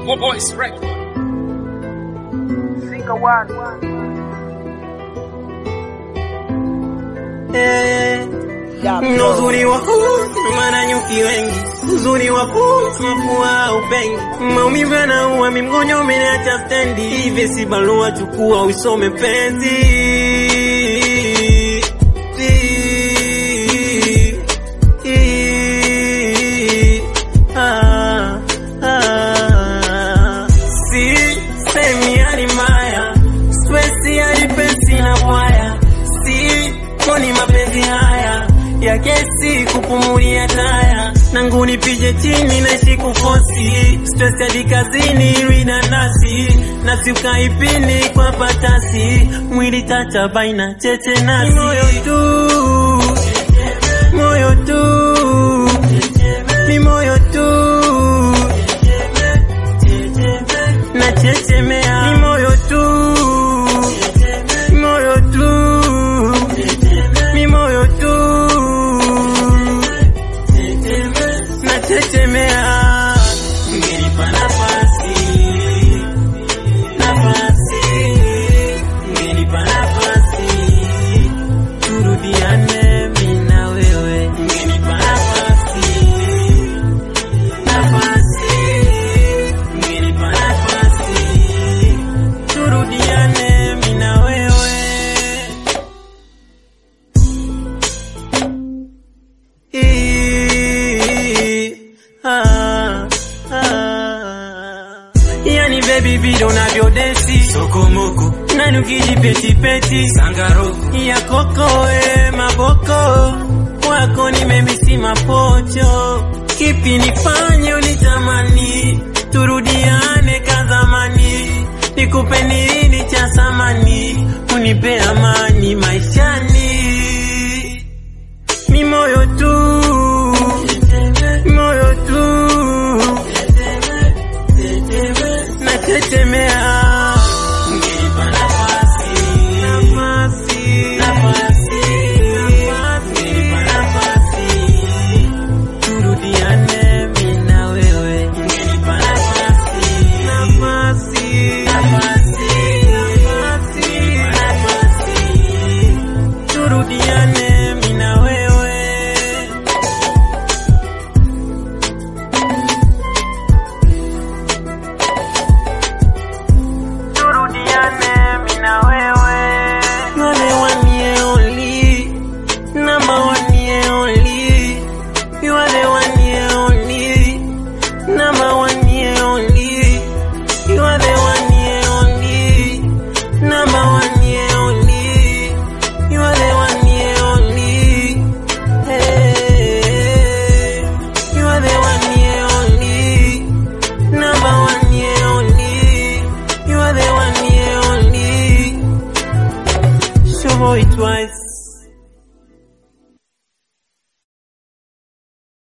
Four Boys Record. Single one. Eh, Yeah, na uzuri wa huu maana nyuki wengi, uzuri wa huu mafua upengi, maumivu yanaua, mimgonyo umeniacha stendi, hivi si barua, chukua usome penzi Ah, ah. Si semi hali mbaya, stresi hali pesi na bwaya, si koni mapenzi haya ya kesi kupumulia taya nangu nipige chini naishi kufosi stress hadi kazini rina nasi nafsi ukaipini kwa patasi mwili tata baina cheche nasi moyo tu moyo tu ni moyo tu na chechemea ni moyo tu moyo tu ni moyo tu na chechemea ngenipa nafasi nafasi ngenipa nafasi turudiane mimi na wewe ngenipa nafasi nafasi ngenipa nafasi turudiane mimi na wewe Ah, ah. Yani baby bidon unavyodesi sokomoko nani ukijipetipeti sangaroko ya koko e maboko wako nimemisi mapocho kipi nifanye unitamani turudiane kazamani nikupe nini cha samani unipe amani maishani ni moyo tu moyo tu natetemea ngenipa nafasi nafasi nafasi ngenipa nafasi turudiane mimi na wewe ngenipa nafasi nafasi nafasi nafasi nafasi turudiane mimi na wewe turudiane mimi na wewe wale wanie only number one year only you are the one year only number one year only you are the one year only number one year only you are the one year only hey you are the one year only number one year only you are the one year only show boy twice